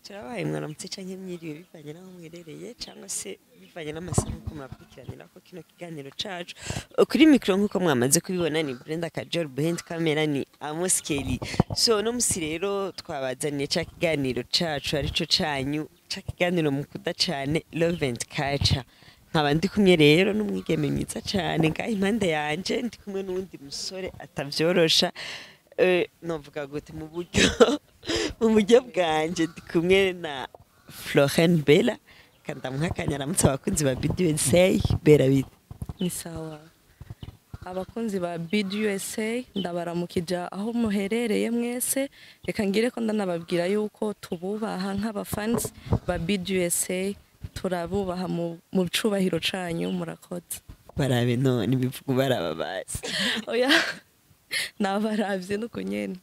turabaye mwaramutse canke mwiriwe bivanye n'aho mwerereye cyangwa se bivanye n'amasaha nk'uko murakurikiranira ko kino kiganiro cacu kuri mikoro nk'uko mwamaze kubibona ni Brenda Kajol behind camera ni Amos Kelly so no musi rero twabazaniye ca kiganiro cacu arico canyu ca kiganiro mukunda cane Love and Culture nkaba ndi kumwe rero n'umwigeme mwiza cane ngaho impande yanje ndi kumwe n'uwundi musore atavyorosha eh, novuga gute mu buryo mu buryo bwanje ndi kumwe na Florent Bella kandamuha akanyaramutse abakunzi ba BDUSA Bella bite ni sawa abakunzi ba bid usa ndabaramukija aho muherereye mwese reka ngire ko ndanababwira yuko tububaha nk'abafans ba bid usa turabubaha mu mu cubahiro canyu murakoze barabe none ibivuga baraba bazi oya nabaravye nuko nyene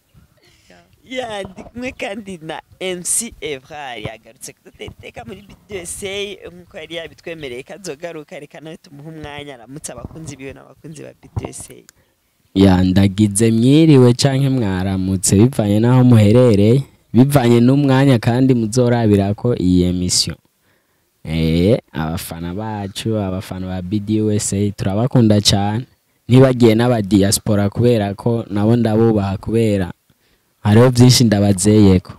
ya ndi kumwe kandi na MC Evra yagarutse kuduteteka muri BDUSA nk'uko yari yabitwemereye ko azogaruka reka nawe tumuhe umwanya aramutse abakunzi biwe n'abakunzi ba BDUSA ya ndagize mwiriwe canke mwaramutse bivanye n'aho muherereye bivanye n'umwanya kandi muzorabira ko iyi emission eh abafana bacu abafana ba BDUSA turabakunda cyane ntibagiye n'aba diaspora kubera ko nabo ndabubaha kubera hariho byinshi ndabazeyeko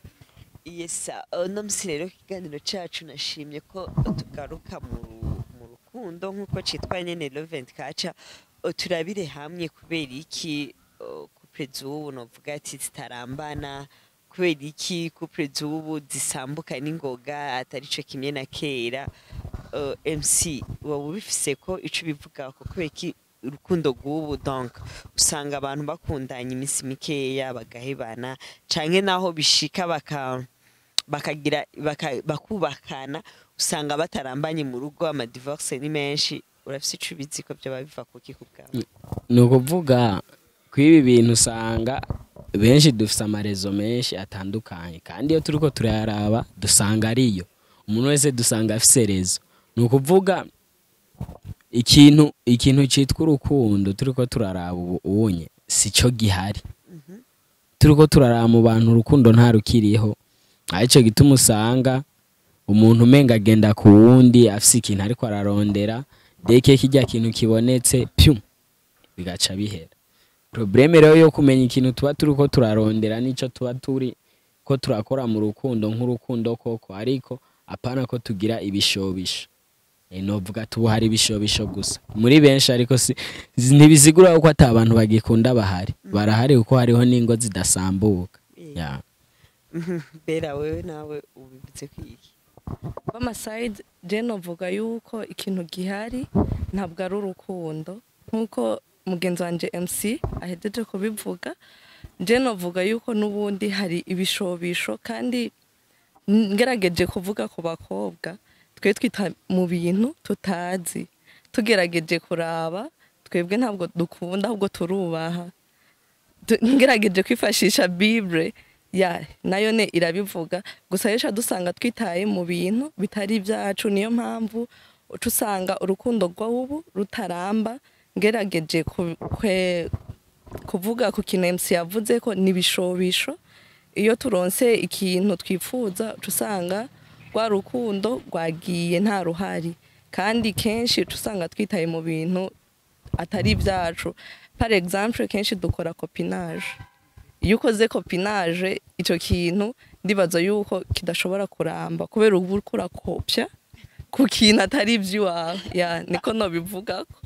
yesa uno musi rero ikiganiro cacu nashimye ko tugaruka mu ru- mu rukundo nk'uko citwa nyene Love and Culture O, turabire hamwe kubera iki o, couple z'ubu novuga ati zitarambana kubera iki couple z'ubu zisambuka n'ingoga atari co kimwe na kera O, MC wowe ubifise ko ico bivuga ko kubera iki urukundo rw'ubu donc usanga abantu bakundanye iminsi mikeya bagahebana canke naho bishika baka bakagira baka, bakubakana usanga batarambanye mu rugo amadivorce ni menshi urafise ico ubizi ko vyoba biva kuki ku bwawe ni ukuvuga ko ibi bintu usanga benshi dufite amarezo menshi atandukanye kandi iyo turi ko turayaraba dusanga ariyo umuntu wese dusanga afise rezo ni ukuvuga ikintu ikintu cyitwa urukundo turi ko turaraba ubu unye si cyo gihari turi ko turaraba mu bantu urukundo nta rukiriho aricyo gituma usanga umuntu umenga agenda ku wundi afise ikintu ariko ararondera deke kijya kintu kibonetse pyu bigaca bihera probleme rero yo kumenya ikintu tuba turi ko turarondera n'icyo tuba turi ko turakora mu rukundo nk'urukundo koko ariko apana ko tugira ibishobisho Eh, novuga tubu hari ibishobisho gusa muri benshi ariko si zi- ntibisigura ko ata abantu bagikunda bahari barahari kuko hariho n'ingo zidasambuka ya bera wewe nawe ubibutse kwiki b'amaside je novuga yuko ikintu gihari ntabwo ari urukundo nk'uko mugenzi wanje mc ahejeje kubivuga je novuga yuko n'ubundi hari ibishobisho kandi ngerageje kuvuga ku bakobwa twe twita mu bintu tutazi tugerageje kuraba twebwe ntabwo dukunda ahubwo turubaha Tu- ngerageje kwifashisha bible ya nayo ne irabivuga gusa rero dusanga twitaye mu bintu bitari ibyacu niyo mpamvu uca usanga urukundo rw'ubu rutaramba ngerageje ku- kwe- kuvuga ku kintu MC yavuze ko n'ibishobisho iyo turonse ikintu twifuza uca usanga rwa rukundo rwagiye nta ruhari kandi kenshi uca usanga twitaye mu bintu atari ibyacu par exemple kenshi dukora copinage iyo ukoze copinage icyo kintu ndibaza yuko kidashobora kuramba kubera uba uriko urakopya ku kintu atari iby'iwawe ya niko nobivuga ko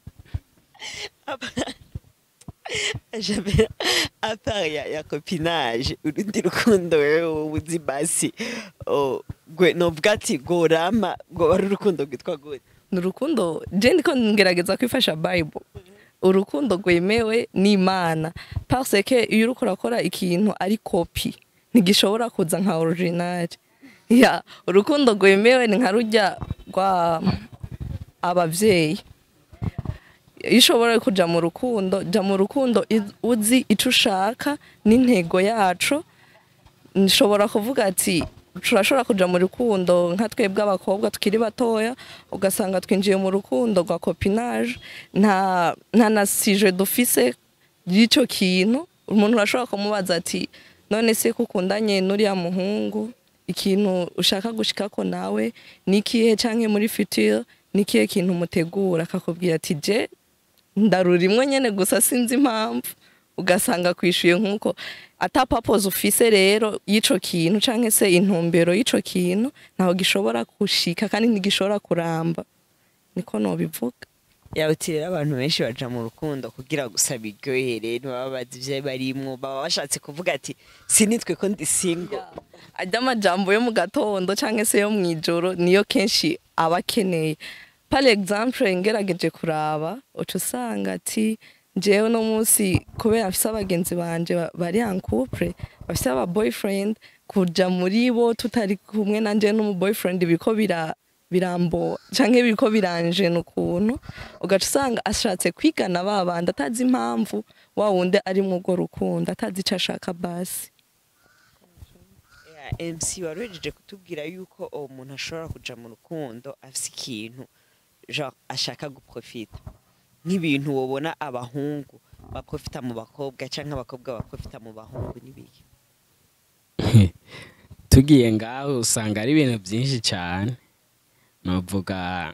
Jamera apart ya, ya copinage urundi rukundo wewe uzi basi o gwe novuga ati gorama ngo ari urukundo rwitwa gute ni urukundo je ndiko ngerageza kwifasha bible urukundo rwemewe n'imana parce que iyo uriko urakora ikintu ari kopi ntigishobora kuza nka original ya urukundo rwemewe ni nka rujya rwa abavyeyi iyo ushobora kuja mu rukundo jya mu rukundo iz- uzi ico ushaka n'intego yacu nshobora kuvuga ati turashobora kuja mu rukundo nka twebwe abakobwa tukiri batoya ugasanga twinjiye mu rukundo rwa copinage nta nta na sije dufise y'icyo kintu umuntu arashobora kumubaza ati none se ko ukundanye n'uriya muhungu ikintu ushaka gushikako nawe nikihe canke muri future nikihe kintu mutegura akakubwira ati je ndarurimwe nyene gusa sinzi impamvu ugasanga kwishuye nk'uko ata purpose ufise rero y'ico kintu canke se intumbero y'ico kintu ntaho gishobora gushika kandi ntigishobora kuramba niko nobivuga yawuti rero abantu benshi baja mu rukundo kugira gusa biryohere ntibaba bazi ivyo barimwo baba bashatse kuvuga ati sinitwe ko ndi single ajya amajambo yo mu gatondo cyangwa se yo mu ijoro niyo kenshi aba akeneye par exemple ngerageje kuraba uca usanga ati njyewe uno munsi kubera afise abagenzi banje ba- bari en couple bafise aba boyfriend kuja muri bo tutari kumwe nanje n'umu boyfriend biriko bira birambo canke biriko biranjena ukuntu ugaca usanga ashatse kwigana ba bandi atazi impamvu wa wundi ari mu urwo rukundo atazi ico ashaka basi Ya, MC waruhejeje kutubwira yuko uwo muntu ashobora kuja mu rukundo afise ikintu genre ashaka guprofita nk'ibintu wobona abahungu baprofita mu bakobwa canke abakobwa baprofita mu bahungu n'ibiki tugiye ngaho usanga ari ibintu byinshi cyane novuga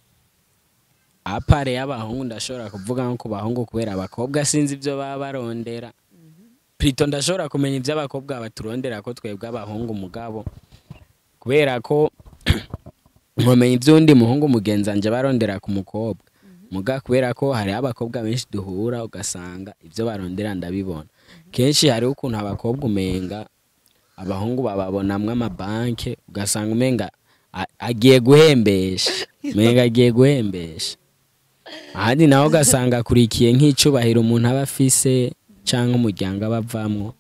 apare y'abahungu ndashobora kuvuga nko ku bahungu kubera abakobwa sinzi ibyo baba barondera plito ndashobora kumenya ibyo abakobwa baturondera ko twebwe abahungu mugabo kubera ko nkomenya iby'undi muhungu mugenzi wanjye barondera ku mukobwa muga kubera ko hariho abakobwa benshi duhura ugasanga ibyo barondera ndabibona kenshi hariho ukuntu abakobwa umenga abahungu bababonamwo amabanke ugasanga umenga a- agiye guhembesha umenga agiye guhembesha ahandi nawe ugasanga akurikiye nk'icubahiro umuntu aba afise cyangwa umuryango aba avamwo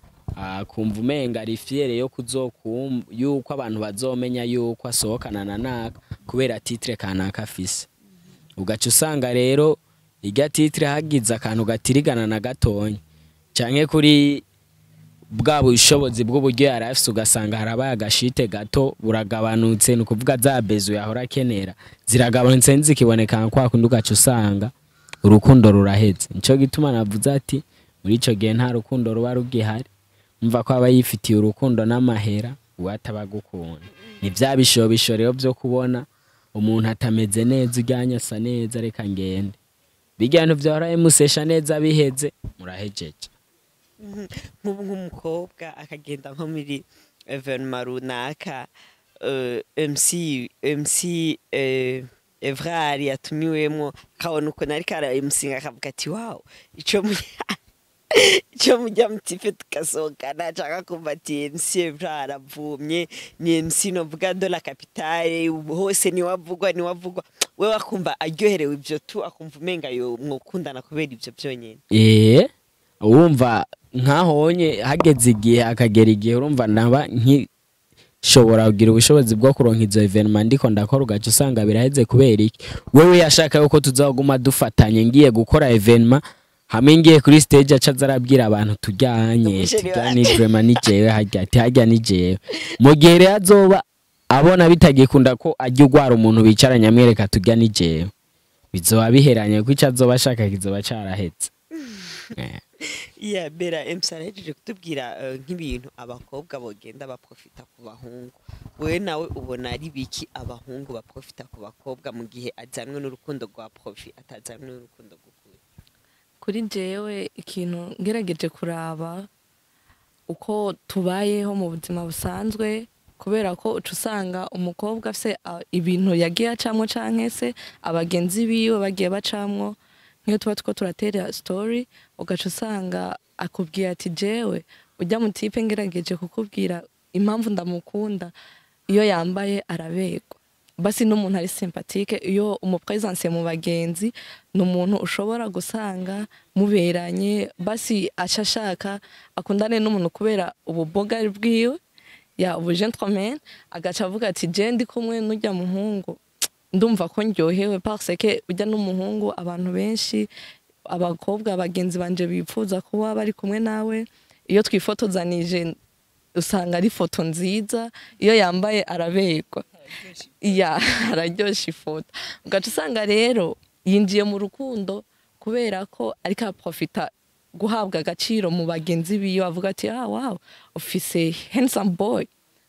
akumva umenga ari fiyere yo kuzokumva yuko abantu bazomenya yuko asohokana na naka kubera titire kanaka afise ugaca usanga rero irya titire hagize akantu gatirigana na gatonya canke kuri bwa bushobozi bw'uburyo yari afise ugasanga harabaye agashite gato buragabanutse ni ukuvuga za bezo yahora akenera ziragabanutse ntizikiboneka nka kwa kundi ugaca usanga urukundo ruraheze nico gituma navuze ati muri ico gihe nta rukundo ruba rugihari umva ko aba yifitiye urukundo n'amahera uwo ataba agukunda ni bya bishobisho rero byo kubona umuntu atameze neza ujyanye asa neza reka ngende bijya bintu byahora bimusesha neza biheze murahejeje nk'ubu nk'umukobwa akagenda nko muri evenema runaka eh, MC MC eh, Evrari yatumiwemwo akabona ukuntu ariko ara MC akavuga ati wawu ico mu ico mujya mutife tugasohokana canke kumva ati MC Evrari avumye ni MC novuga de la capitale hose niwe avugwa niwe avugwa wewe akumva aryoherewe ivyo tu akumva umenga yo mwokundana kubera ivyo vyonyene ee wumva nkahonye hageze igihe akagera igihe urumva naba nkishobora kugira ubushobozi bwo kuronka izo evenema ndiko ndakora ugaca usanga biraheze kubera iki wewe yashaka yuko tuzaguma dufatanye ngiye gukora evenema hamwe ngiye kuri stage aca aza arabwira abantu tujyanye Umusheri tujya wanjye. ni vrema ni jewe harya ati harya ni jewe mu gihe rero azoba abona bitagikunda ko ajya ugwara umuntu bicaranye amwereka tujya ni jewe bizoba biheranye kuko icyo azoba ashaka kizoba carahetse Eh. iya bera MC arahejeje kutubwira eh, nk'ibintu abakobwa bogenda baprofita ku bahungu wewe nawe ubona ari biki abahungu baprofita ku bakobwa mu gihe ajyanwe n'urukundo rwa profi atajyanwe n'urukundo rw'ukuri kuri jewe ikintu ngerageje kuraba uko tubayeho mu buzima busanzwe kubera ko uca usanga umukobwa afise ah, ibintu yagiye acamwo canke se abagenzi biwe bagiye bacamwo nk'iyo tuba two turatera story ugaca usanga akubwira ati jewe ujya mu tipe ngerageje kukubwira impamvu ndamukunda iyo yambaye araberwa basi n'umuntu ari sympathique iyo umupresence mu bagenzi ni umuntu ushobora gusanga muberanye basi aca ashaka akundane n'umuntu kubera ububogari bwiwe ya ubu gentleman agaca avuga ati je ndi kumwe n'ujya muhungu ndumva ko ndyohewe parce que ujya n'umuhungu abantu benshi abakobwa bagenzi banje bipfuza kuba bari kumwe nawe iyo twifotozanije usanga ari foto nziza iyo yambaye araberwa ya araryosha ifoto ugaca usanga rero yinjiye mu rukundo kubera ko ariko aprofita guhabwa agaciro mu bagenzi biwe avuga ati ah wow ufise handsome boy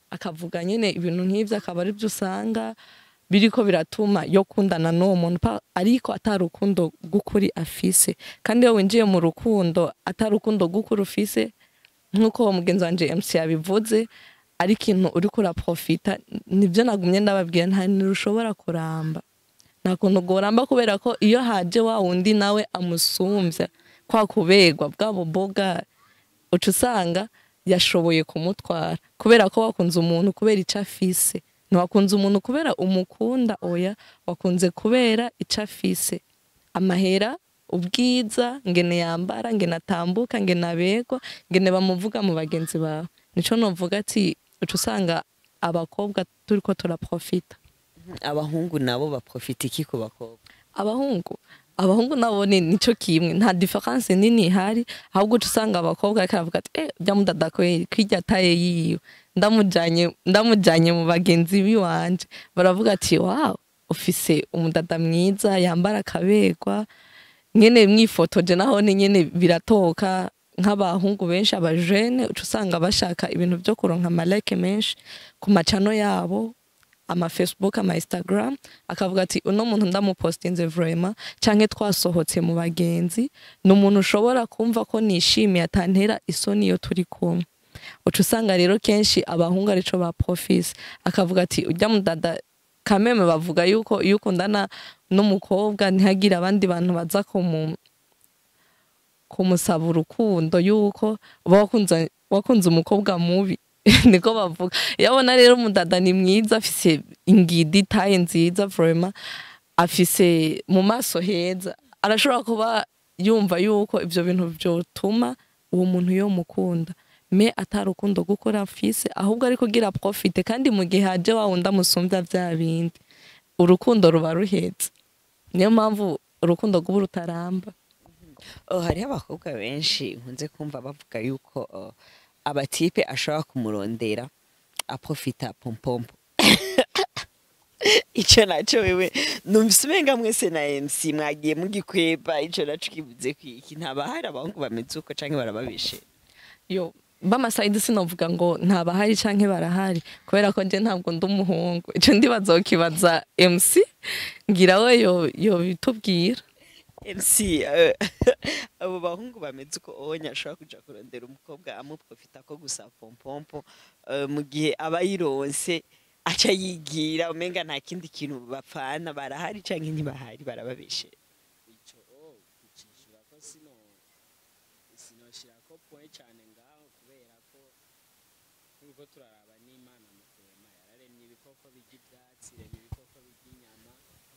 akavuga nyine ibintu nk'ibyo akaba ari byo usanga biriko biratuma yo kundana n'uwo muntu pa- ariko atari urukundo rw'ukuri afise kandi iyo winjiye mu rukundo atari urukundo rw'ukuri ufise nk'uko uwo mugenzi wanje MC yabivuze ari ikintu uriko uraprofita nibyo nagumye ndababwira nta ntirushobora kuramba nta kuntu goramba kubera ko iyo haje wa wundi nawe amusumbya kwa kubegwa bwa buboga uca usanga yashoboye kumutwara kubera ko wakunze umuntu kubera icyo afise ntiwakunze umuntu kubera umukunda oya wakunze kubera icyo afise amahera ubwiza ngene yambara ngene atambuka ngene abegwa ngene bamuvuga mu bagenzi bawe nico novuga ati uca usanga abakobwa turiko turaprofita abahungu nabo baprofita iki ku bakobwa abahungu abahungu nabo ni nico kimwe nta difference nini ihari ahubwo uca usanga abakobwa ariko aravuga ati eh byamudada kweri kwirya taye yiwe ndamujanye ndamujanye mu bagenzi biwanje baravuga ati wow ufise umudada mwiza yambara akabegwa nyene mwifotoje naho ni nyene biratoka nk'abahungu benshi abajene uca usanga bashaka ibintu vyo kuronka amalike menshi ku macano yabo ama Facebook ama Instagram akavuga ati uno muntu ndamupostinze vraiment canke twasohotse mu bagenzi ni umuntu ushobora kumva ko nishimiye atantera isoni iyo turi kumwe uca usanga rero kenshi abahungu arico ba profise akavuga ati ujya mudada kameme bavuga yuko iyo ukundana n'umukobwa ntihagire abandi bantu baza kumu kumusaba urukundo yuko uba wakunze wakunze umukobwa mubi niko bavuga iyo abona rero umudada ni mwiza afise ingidi itaye nziza vraiment afise mu maso heza arashobora kuba yumva yuko ivyo bintu vyotuma uwo muntu yo mukunda me atari urukundo gukora afise ahubwo ari kugira profite kandi mu gihe haje wa wundi amusumbya vya bindi urukundo ruba ruhetse niyo mpamvu urukundo rw'ubu rutaramba oh, hariho abakobwa benshi nkunze kumva bavuga yuko oh, abatipe ashobora kumurondera aprofita pompompo ico naco wewe numvise umenga mwese na MC mwagiye mugikweba ico naco kivuze kwiki ntabahari abahungu bameze uko canke barababeshe yo bamasayidi sinovuga ngo ntabahari canke barahari kubera ko nje ntabwo ndi umuhungu ico ndibaza ukibaza MC ngira we yo yo bitubwira MC eh, abo bahungu bameze uko onya ashobora kuja kurondera umukobwa amuprofita ko gusa pompompo eh, mu gihe aba yironse aca yigira umenga nta kindi kintu bapfana barahari canke ntibahari barababeshe ico kucishura ko sino sinoshira ko point cyane ngaho kubera ko nkuko turaraba n'Imana mu kurema yararemye ibikoko bijya ibyatsi iremye ibikoko bijya inyama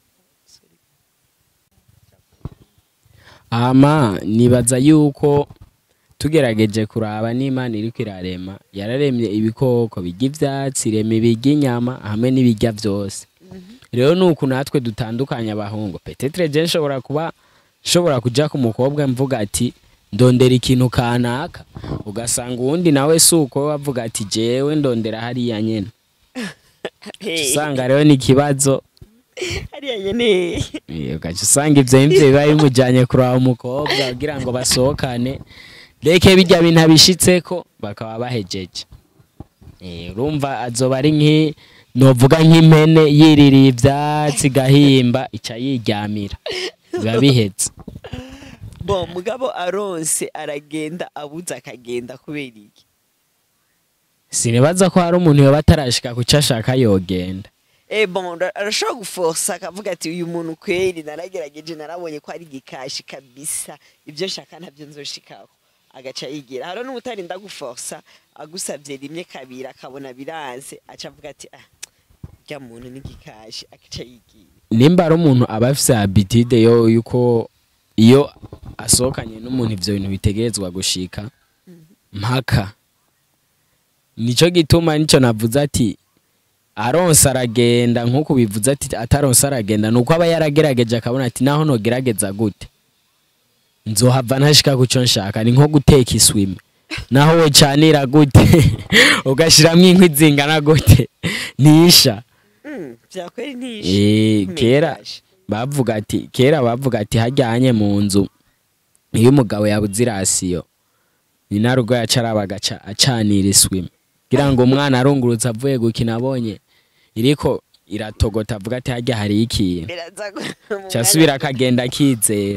ama nibaza yuko tugerageje kuraba n'Imana iriko irarema yararemye ibikoko bijya ivyatsi irema ibijya inyama hamwe n'ibijya vyose rero nuko natwe dutandukanye abahungu petetre je nshobora kuba nshobora kuja ku mukobwa mvuga ati ndondera ikintu kanaka ugasanga uwundi nawe si uko we avuga ati jewe ndondera hariya nyene usanga rero ni ikibazo hariya nyene Eh, ugaca usanga ivyo nivyo biba bimujanye kuraba umukobwa kugira ngo basohokane reke bijya bintu abishitseko bakaba bahejeje Eh, urumva azoba ari nki novuga nk'impene yiririye ivyatsi gahimba ica yiryamira biba bihetse bon mugabo aronse aragenda abuze akagenda kubera iki sinibaza ko hari umuntu yoba atarashika kuco ashaka yogenda Eh bon ra- arashobora guforsa akavuga ati uyu muntu kweri naragerageje narabonye ko ari gikashi kabisa ibyo nshaka ntabyo nzoshikaho agaca yigira haro n'ubutarinda guforsa agusabye rimwe kabiri akabona biranze aca avuga ati ah rya muntu ni gikashi agaca yigira nimba ari umuntu aba afise habitude yo yuko iyo asohokanye n'umuntu ivyo bintu bitegerezwa gushika mpaka nico gituma nico navuze ati aronse aragenda nk'uko bivuze ati ataronse aragenda nuko aba yaragerageje akabona ati naho nogerageza gute nzohava ntashika kuco nshaka ni nko guteka iswime naho wocanira gute ugashiramwo inkwi zingana gute ntisha Mm, vyakweri ntishe Eh, kera Megashi. bavuga ati kera bavuga ati hajyanye mu nzu iyo umugabo yabuze irasiyo ni narugo yaca araba agaca acanira iswime kugira ngo umwana arungurutse avuye gukina abonye iriko iratogota avuga ati harya hari ikintu biraza gu- mu cyasubira mwanya- akagenda akizera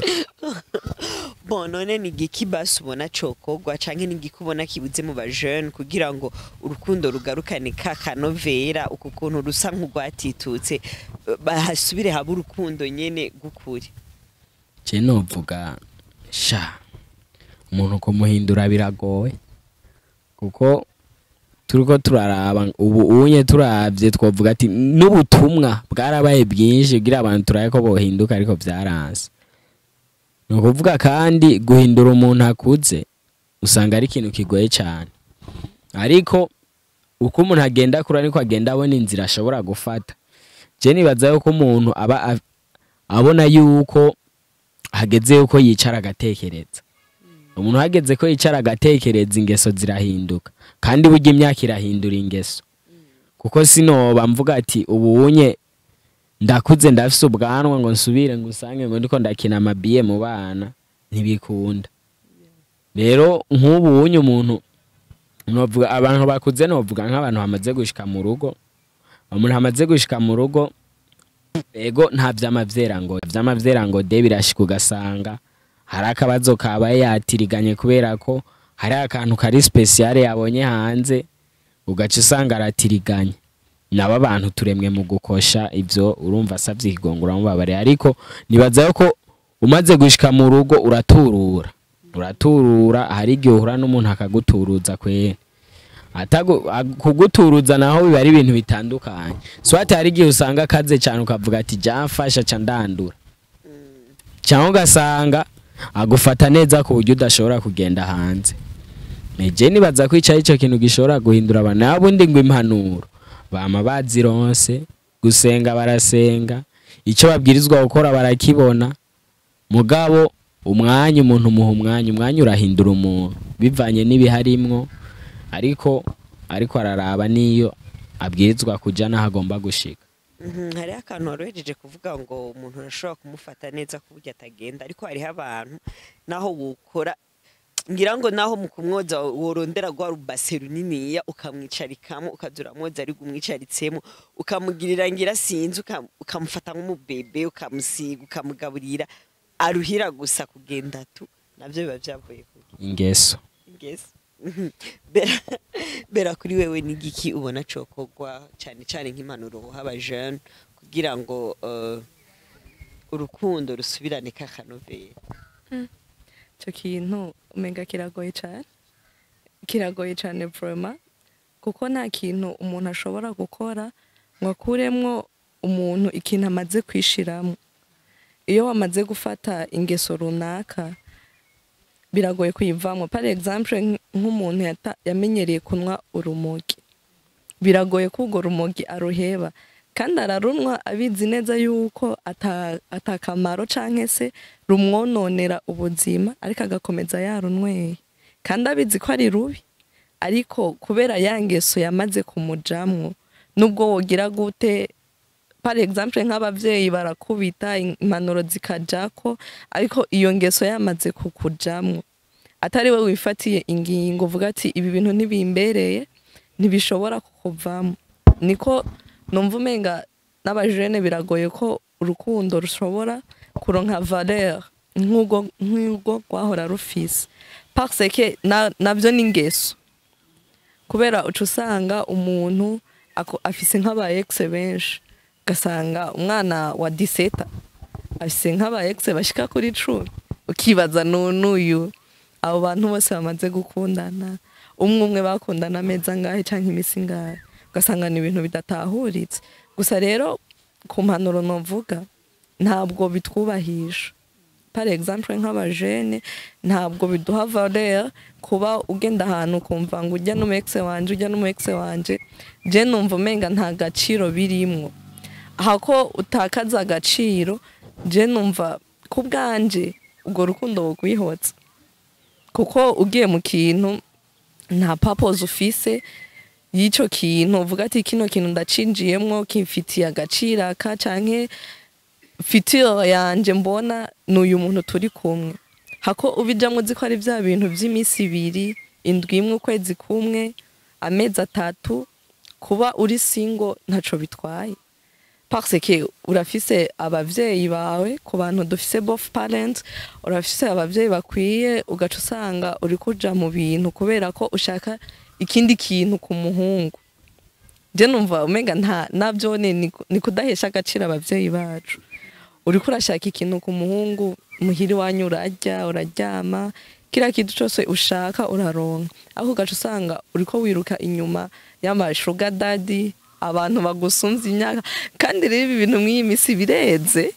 bon none ni igiki basi ubona cokogwa canke ni igiki ubona kibuze mu bajene kugira ngo urukundo rugarukane ka kanovera uku kuntu rusa nk'urwatitutse eh, bahasubire habe urukundo nyene gukuri je novuga sha umuntu kumuhindura biragoye kuko turiko turaraba ubu unye turavye twovuga ati n'ubutumwa bwarabaye bwinshi kugira abantu turabe ko bohinduka ariko vyaranse ni ukuvuga kandi guhindura umuntu akuze usanga ari ikintu kigoye cyane ariko uko umuntu agenda akura niko agenda abona inzira ashobora gufata je nibaza yuko umuntu aba a- abona yuko hageze yuko yicara agatekereza umuntu hageze ko yicara agatekereza ingeso zirahinduka kandi burya imyaka irahindura ingeso kuko sinoba mvuga ati ubu unye ndakuze ndafise ubwanwa ngo nsubire ngo usange ngo ndiko ndakina amabiye mu bana ntibikunda rero nk'ubu unye umuntu novuga abantu bakuze novuga nk'abantu bamaze gushika mu rugo umuntu amaze gushika mu rugo ego nta vy'amavyera ngo vy'amavyera ngo de birashika ugasanga hari akabazo kabaye yatiriganye kubera ko hari akantu kari speciale yabonye hanze ugaca usanga aratiriganye nabo abantu turemwe mu gukosha ivyo urumva asavye ikigongo uramubabare ariko nibaza ko umaze gushika mu rugo uraturura uraturura hari igihe uhura n'umuntu akaguturuza kwera Atagu- ag- kuguturuza naho biba ari ibintu bitandukanye swati hari igihe usanga akaze cyane ukavuga ati jamfasha ca ndandura cyangwa ugasanga agufata neza ku buryo udashobora kugenda hanze neje nibaza ko ico ari cyo kintu gishobora guhindura abantu naho ubundi ngo impanuro bama bazironse gusenga barasenga icyo babwirizwa gukora barakibona mugabo umwanya umuntu umuha umwanya umwanya urahindura umuntu bivanye n'ibiharimwo ariko ariko araraba n'iyo abwirizwa kuja n'aho agomba gushika Mhm, hariho akantu worohejeje kuvuga ngo umuntu arashobora kumufata neza ku buryo atagenda ariko hariho abantu naho wukora ngira ngo naho mu kumwoza worondera rwa rubase runiniya ukamwicarikamo ukaza uramwoza ari umwicaritsemo ukamugirira ngira sinzi ukam- ukamufata nk'umubebe ukamusiga ukamugaburira aruhira gusa kugenda tu nabyo biba byavuye kuki ingeso ingeso Mhm. Bera- bera kuri wewe n'igiki ubona cokogwa cyane cyane nk'impanuro uha abajene kugira ngo eh, urukundo rusubirane kakanovera icyo kintu umenga kiragoye cyane kiragoye cyane voroma kuko nta kintu umuntu ashobora gukora ngo akuremwo umuntu ikintu amaze kwishiramo iyo wamaze gufata ingeso runaka biragoye kuyivamo par exemple nk- nk'umuntu yata- yamenyereye kunywa urumogi biragoye ko urwo rumogi aruheba kandi ararunwa abizi neza yuko ata- atakamaro canke se rumwononera ubuzima ariko agakomeza yarunyweye kandi abizi ko ari rubi ariko kubera ya ngeso yamaze kumujamwo nubwo wogira gute par exemple nk'abavyeyi barakubita impanuro zikajako ariko iyo ngeso yamaze kukujamwo atari we wifatiye ingingo uvuga ati ibi bintu ntibimbereye ntibishobora kukuvamo niko numva umenga n'abajene biragoye ko urukundo rushobora kuronka valeur nk'ubwo nk'ubwo rwahora rufise parce que na- navyo ni ingeso kubera uca usanga umuntu ako- afise nk'aba ex benshi ugasanga umwana wa diseta afise nk'aba ex bashika kuri cumi ukibaza nu- n'uyu abo bantu bose bamaze gukundana umwe umwe bakundana ameza ngahe canke imisi ngahe ugasanga ni ibintu bidatahuritse gusa rero ku mpanuro novuga ntabwo bitwubahisha par exemple nk'abajene ntabwo biduha valeur kuba ugenda ahantu ukumva ngo ujya n'umu ex wanje ujya n'umu ex wanje je numva umenga nta gaciro birimwo hako utakaza agaciro je numva ku bwanje urwo rukundo wokwihotsa kuko ugiye mu kintu nta purpose ufise y'ico kintu uvuga ati kino kintu ndacinjiyemwo kimfitiye agaciro aka canke fitiro yanje mbona ni uyu muntu turi kumwe hako ubijamwo uzi ko ari bya bintu by'iminsi ibiri indwi imwe ukwezi kumwe amezi atatu kuba uri singo ntaco bitwaye parce que urafise abavyeyi bawe ku bantu dufise both parents urafise abavyeyi bakwiye ugaca usanga uri kuja mu bintu kubera ko ushaka ikindi kintu ku muhungu je numva umenga nta navyo ni ni kudahesha agaciro abavyeyi bacu uriko urashaka ikintu ku muhungu muhiri wanyu urarya uraryama kiriya kintu cose ushaka uraronka aho ugaca usanga uriko wiruka inyuma y'amashuga dadi abantu bagusumvya imyaka kandi rero ibi bintu mw'iyi misi bireze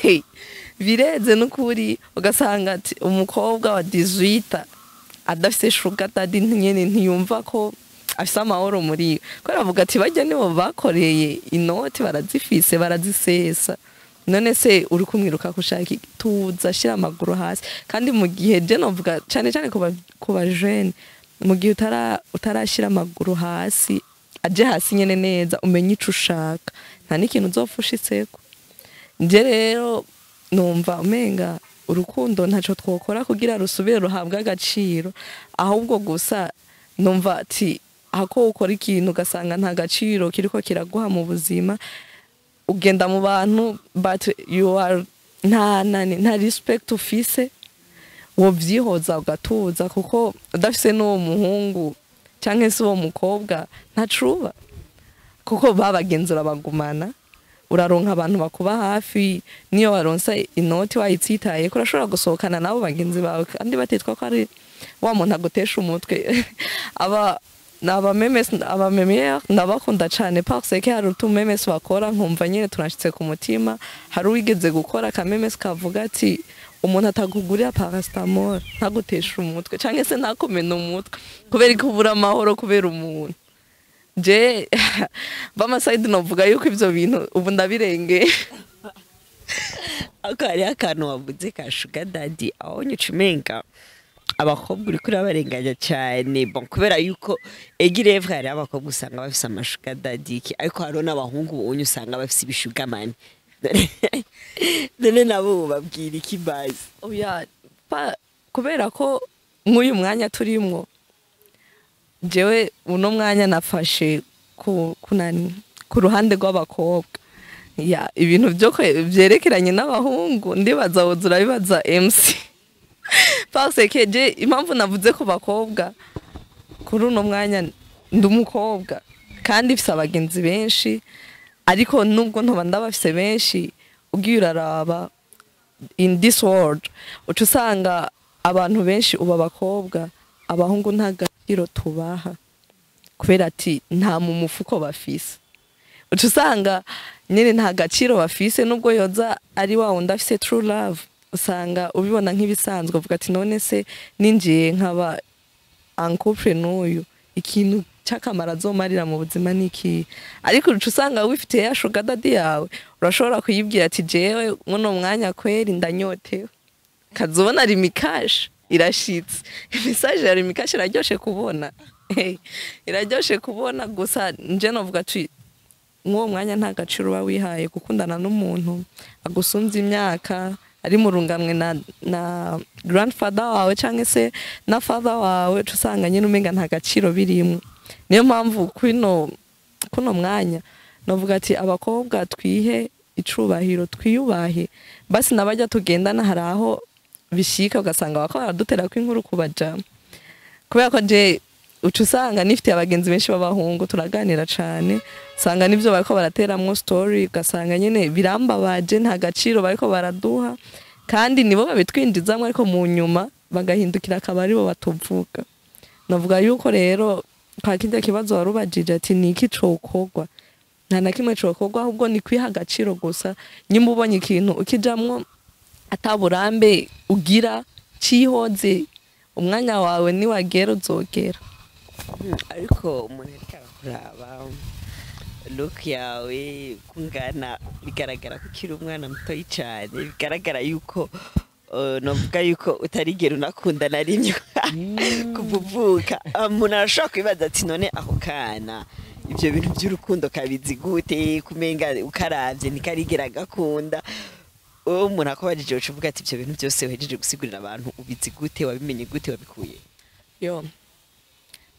bireze n'ukuri ugasanga ati umukobwa wa 18 adafise shuga dadi nyene ntiyumva ko afise amahoro muri we kubera avuga ati bajya nibo bakoreye inoti barazifise barazisesa none se uri kumwiruka gushaka tuza shira amaguru hasi kandi mu gihe je novuga cyane cyane ku ba- ku bajene mu gihe utara utarashira amaguru hasi aje hasi nyene neza umenye ico ushaka nta n'ikintu uzofushitseko nje rero numva umenga urukundo ntaco twokora kugira rusubire ruhabwe agaciro ahubwo gusa numva ati ako ukora ikintu ugasanga nta gaciro kiriko kiraguha mu buzima ugenda mu bantu but you are nta nani nta respect ufise wovyihoza ugatuza kuko udafise n'uwo muhungu canke se uwo mukobwa ntacuba kuko babagenzura bagumana uraronka abantu bakuba hafi niyo waronsa inoti wayitsitaye ko urashobora gusohokana nabo bagenzi bawe kandi batitwa ko ari wa muntu agutesha umutwe aba abamemes abamemiere ndabakunda cyane parce que hari utumemes bakora nkumva nyine tunashitse ku mutima hari uwigeze gukora akamemes kavuga ati umuntu atagugurira paracetamol ntagutesha umutwe cyangwa se ntakumena umutwe kubera ko ubura amahoro kubera umuntu je bamasayidi novuga yuko ivyo bintu ubu ndabirengeye ariko hariho akantu wavuze ka shuga dadi aho nyica umenga abakobwa uriko urabarenganya cyane bon kubera yuko egirevre hariho abakobwa usanga bafise amashuga dadi iki ariko hariho n'abahungu ubonye usanga bafise ibishugamani none nabo babwira iki bazi oya pa kubera ko nk'uyu mwanya turimwo jewe uno mwanya nafashe ku kunani ku ruhande rw'abakobwa ya ibintu byo kwe- vyerekeranye n'abahungu ndibaza woza urabibaza MC parce que je impamvu navuze ku bakobwa kuri uno mwanya ndi umukobwa kandi mfise abagenzi benshi ariko nubwo ntoba ndabafise benshi ugiye uraraba in this world uca usanga abantu benshi ubu abakobwa abahungu nta gaciro tubaha kubera ati nta mu mufuko bafise uca usanga nyine nta gaciro bafise nubwo yoza ari wa wundi afise true love usanga ubibona nk'ibisanzwe uvuga ati none se ninjiye nkaba ankupure n'uyu ikintu cy'akamaro azomarira mu buzima ni iki ariko uca usanga wifitiye ya shuga dadi yawe urashobora kuyibwira ati jewe muno mwanya kweri ndanyotewe kazobona rimikashi irashitse imisaje ya rimikashi iraryoshe kubona Hey, iraryoshe kubona gusa nje novuga ati mw'uwo mwanya nta gaciro uba wihaye gukundana n'umuntu agusumvya imyaka ari mu runganwe na, na grandfather wawe canke se na father wawe uca usanga nyine umenga nta gaciro birimwo niyo mpamvu kwino kuno mwanya novuga ati abakobwa twihe icubahiro twiyubahe basi nabajya tugendana hari aho bishika ugasanga bako baradutera ko inkuru kubaja kubera ko je uca usanga nifitiye abagenzi benshi b'abahungu turaganira cane usanga nivyo bariko barateramwo story ugasanga nyene birambabaje nta gaciro bariko baraduha kandi nibo babitwinjizamwo ariko mu nyuma bagahindukira akaba aribo batuvuga navuga yuko rero kwa kirya kibazo wari ubajije ati ni iki cokorwa nta na kimwe cokorwa ahubwo ni kwiha agaciro gusa nyimba ubonye ikintu ukijamwo ataburambe ugira cihoze umwanya wawe niwagera uzogera Mm, ariko umuntu ariko arakuraba look yawe kungana bigaragara ko ukiri umwana mutoyi cyane bigaragara yuko uh, novuga yuko utarigera unakunda na rimwe kuva uvuka Ah, umuntu arashobora kwibaza ati none ako kana ibyo bintu by'urukundo kabizi gute kumenga ukaravye ntikarigera gakunda uwo umuntu akubajije uca uvuga ati ibyo bintu byose uhejeje gusigurira abantu ubizi gute wabimenye gute wabikuye yo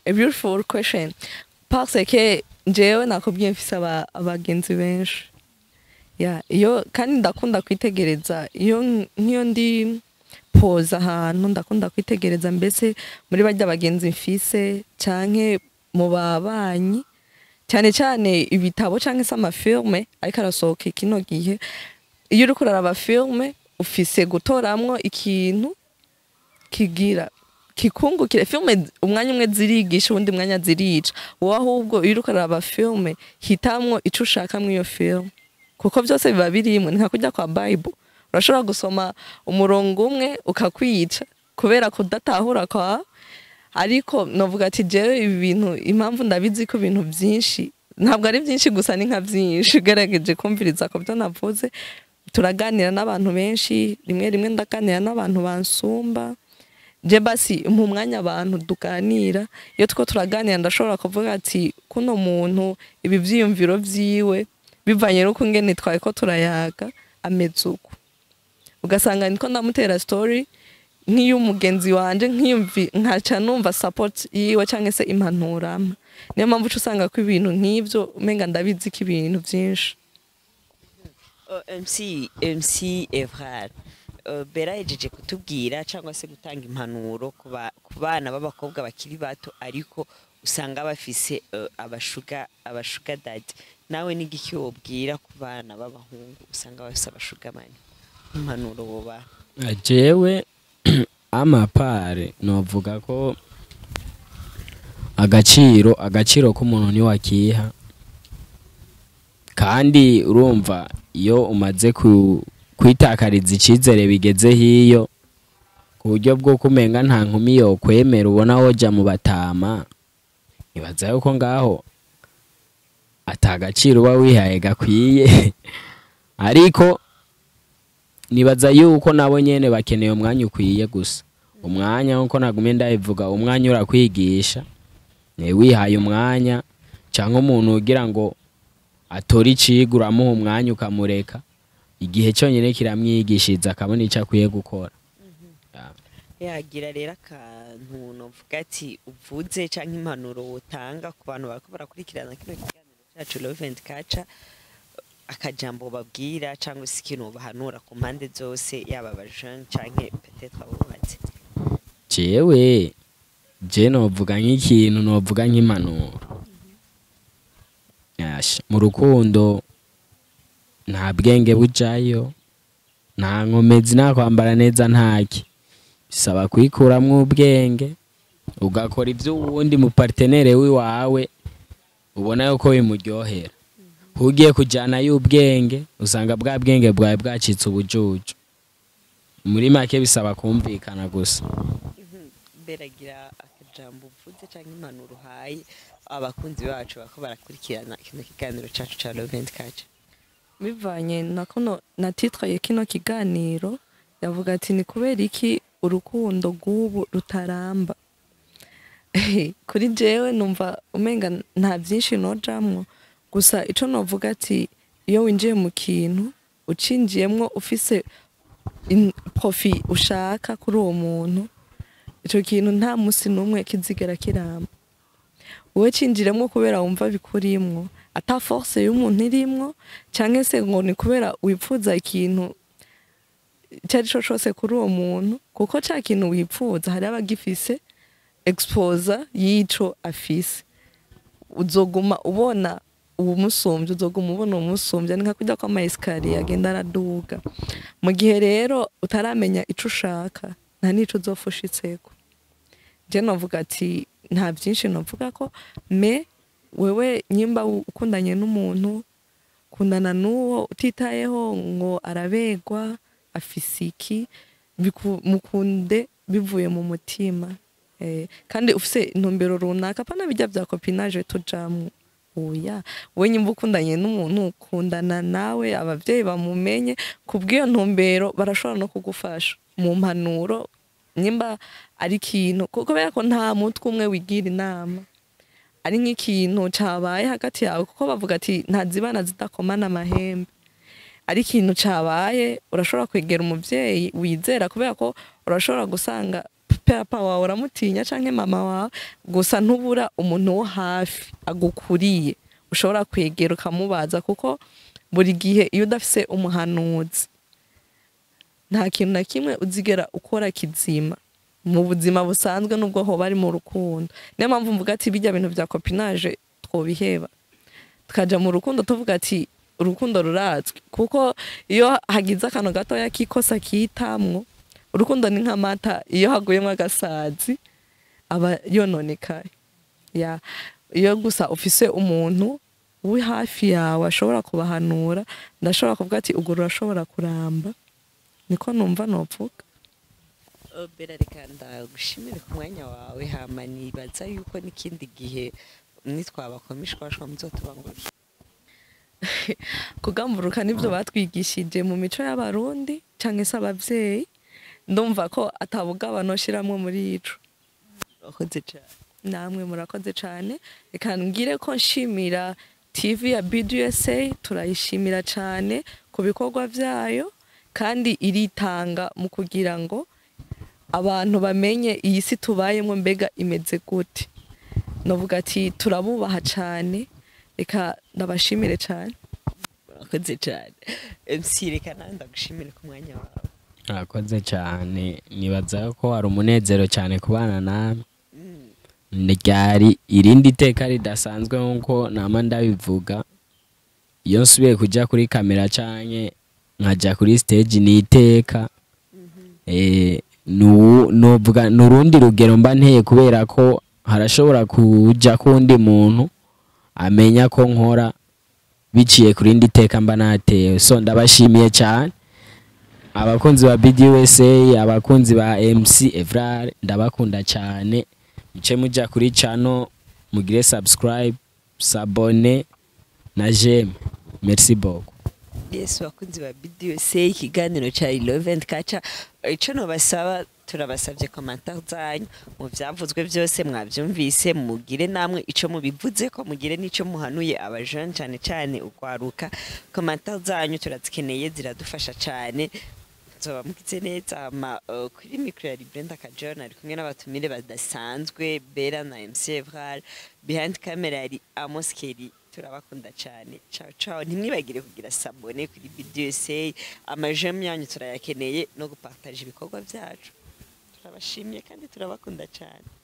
a beautiful question parce que jewe nakubwiye mfise aba- abagenzi benshi ya iyo kandi ndakunda kwitegereza iyo n- nk'iyo ndi poza ahantu ndakunda kwitegereza mbese muri barya bagenzi mfise canke mu babanyi cyane cyane ibitabo canke se amafilme ariko arasohoka kino gihe iyo uriko uraraba filme ufise gutoramwo ikintu kigira kikungukire filme umwanya umwe zirigisha uwundi mwanya zirica wowe ahubwo iyo uriko uraraba filme hitamwo ico ushaka mw'iyo filme kuko byose biba birimwe ni nka kujya kwa bible urashobora gusoma umurongo umwe ukakwica kubera kudatahura kwa ariko novuga ati jewe ibi bintu impamvu ndabizi ko ibintu byinshi ntabwo ari byinshi gusa ni nka byinshi ugerageje kumviriza ku byo navuze turaganira n'abantu benshi rimwe rimwe ndaganira n'abantu bansumba je basi mu mwanya abantu tuganira iyo two turaganira ndashobora kuvuga ati kuno muntu ibi vyiyumviro vyiwe bivanye n'uko ngene twaye ko turayaga ameze uko ugasanga niko ndamutera story nk'iy'umugenzi wanje nkiyumvi nkaca numva support yiwe cyangwa se impanuro ampa niyo mpamvu uca usanga ko ibintu nk'ivyo umenga ndabizi ko ibintu vyinshi Oh, MC MC Evrard uh, Bera yejeje kutubwira cyangwa se gutanga impanuro ku ba- ku bana b'abakobwa bakiri bato ariko usanga bafise uh, abashuga abashuga dadi nawe n'igiki wobwira ku bana b'abahungu usanga bafise abashuga mani impanuro boba jewe amapare novuga ko agaciro agaciro k'umuntu niwakiha kandi urumva iyo umaze ku- kwitakariza icyizere bigeze hiyo ku buryo bwo kumenga nta nkumi yo kwemera ubona woja mu batama ibaza yuko ngaho atagaciro uba wihaye gakwiye ariko nibaza yuko nabo nyene bakeneye umwanya ukwiye gusa umwanya nkuko nagumye ndabivuga umwanya urakwigisha eh, wihaye umwanya cyangwa umuntu ugira ngo atore icigwa uramuha umwanya ukamureka igihe cyonyine kiramwigishiriza akabona icyo akwiye gukora yagira rero akantu novuga ati uvuze cyangwa impanuro wotanga ku bantu bariko barakurikirana kino kiganiro cyacu Lovent Culture akajambo babwira cyangwa se ikintu bahanura ku mpande zose yaba abajene canke peut-être abubatse jewe je novuga nk'ikintu novuga nk'impanuro Yasha, mu rukundo nta bwenge bujayo nta nkomezi nta kwambara neza ntaki bisaba kwikuramwo ubwenge ugakora ibyo uwundi mu partenere wiwawe ubona yuko bimuryohera ugiye kujyana y'ubwenge usanga bwa bwenge bwawe bwacitse ubujuju muri make bisaba kumvikana gusa beragira akajambo uvuze cyangwa impanuro uhaye abakunzi bacu bako barakurikirana kino kiganiro cyacu cya Lovent Culture bivanye na kuno na titwaye kino kiganiro yavuga ati ni kubera iki urukundo rw'ubu rutaramba kuri jewe numva umenga nta byinshi nojamwo gusa ico novuga ati iyo winjiye mu kintu ucinjiyemwo ufise in- profi ushaka kuri uwo muntu ico kintu nta musi n'umwe kizigera kiramba wowe cinjiremwo kubera wumva bikurimwo ata force y'umuntu irimwo canke se ngo ni kubera wipfuza ikintu icyo ari cyo cyose kuri uwo muntu kuko cya kintu wipfuza hari abagifise exposa y'ico afise uzoguma ubona uwumusumbya uzoguma ubona uwumusumbya ni nka kujya kwa amayesikariye agenda araduga mu gihe rero utaramenya ico ushaka nta n'ico uzofushitseko je novuga ati nta byinshi novuga ko me wewe nyimba ukundanye n'umuntu kundana n'uwo utitayeho ngo arabegwa afise iki biku- mukunde bivuye mu mutima eh, kandi ufise intumbero runaka pana bijya bya kopinage tujamwo oya wowe nyimba ukundanye n'umuntu kundana nawe abavyeyi bamumenye kubw'iyo ntumbero barashobora no kugufasha mu mpanuro nyimba ari ikintu kuko kubera ko nta mutwe umwe wigira inama ari nk'ikintu cabaye hagati yawe kuko bavuga ati ntazibana zidakomana amahembe ari ikintu cabaye urashobora kwegera umuvyeyi wizera kubera ko urashobora gusanga papa wawe uramutinya canke mama wawe gusa ntubura umuntu wo hafi agukuriye ushobora kwegera ukamubaza kuko buri gihe iyo udafise umuhanuzi nta kintu na kimwe uzigera ukora kizima mu buzima busanzwe nubwo hoba ari mu rukundo niyo mpamvu mvuga ati bijya bintu bya kopinaje twobiheba tukaja mu rukundo tuvuga ati urukundo rurazwi kuko iyo hagize akantu gatoya kikosa kitamwo urukundo ni nk'amata iyo haguyemo agasazi aba yononekaye ya iyo gusa ufise umuntu uri hafi yawe ashobora kubahanura ndashobora kuvuga ati ubwo rurashobora kuramba niko numva nopfuka Oh, bera reka ndagushimire ku mwanya wawe hama nibaza yuko n'ikindi gihe nitwabakomishwashwa muzotubangurira kugamburuka nibyo batwigishije mu mico y'abarundi cyangwa se ababyeyi ndumva ko atabugabano shiramwe muri ico wakoze cyane namwe murakoze cyane reka ngire ko nshimira tv ya bdusa turayishimira cyane ku bikorwa byayo kandi iritanga mu kugira ngo abantu bamenye iyi si tubayemo mbega imeze gute navuga ati turabubaha cyane reka ndabashimire cyane wakoze cyane mc reka nawe ndagushimire ku mwanya wawe murakoze cyane nibaza ko hari umunezero cyane kubana nawe ryari irindi teka ridasanzwe nk'uko nama ndabivuga iyo nsubiye kujya kuri kamera cyane nkajya kuri stage ni iteka Eh, nu- nuvuga ni urundi rugero mba nteye kubera ko harashobora kujya k'undi muntu amenya ko nkora biciye ku rindi teka mba natewe so ndabashimiye cyane abakunzi ba BDUSA abakunzi ba MC Evrar ndabakunda cyane muce mujya kuri channel mugire subscribe sabone na j'aime merci beaucoup yes bakunzi ba bdusa ikiganiro cya ilovent kaca icyo nubasaba turabasabye komantar zanyu mu byavuzwe byose mwabyumvise mugire namwe icyo mubivuze ko mugire n'icyo muhanuye abajene cyane cyane ukwaruka komantar zanyu turazikeneye ziradufasha cyane nzoba mugize neza ama uh, kuri mikro ya Brenda Kajona ari kumwe n'abatumire badasanzwe Bera na MC Evral behind camera yari Amos Kelly turabakunda cyane ciao ciao ntimwibagire kugira sabone kuri BDSA amajam yanyu turayakeneye no gupartage ibikorwa byacu turabashimiye kandi turabakunda cyane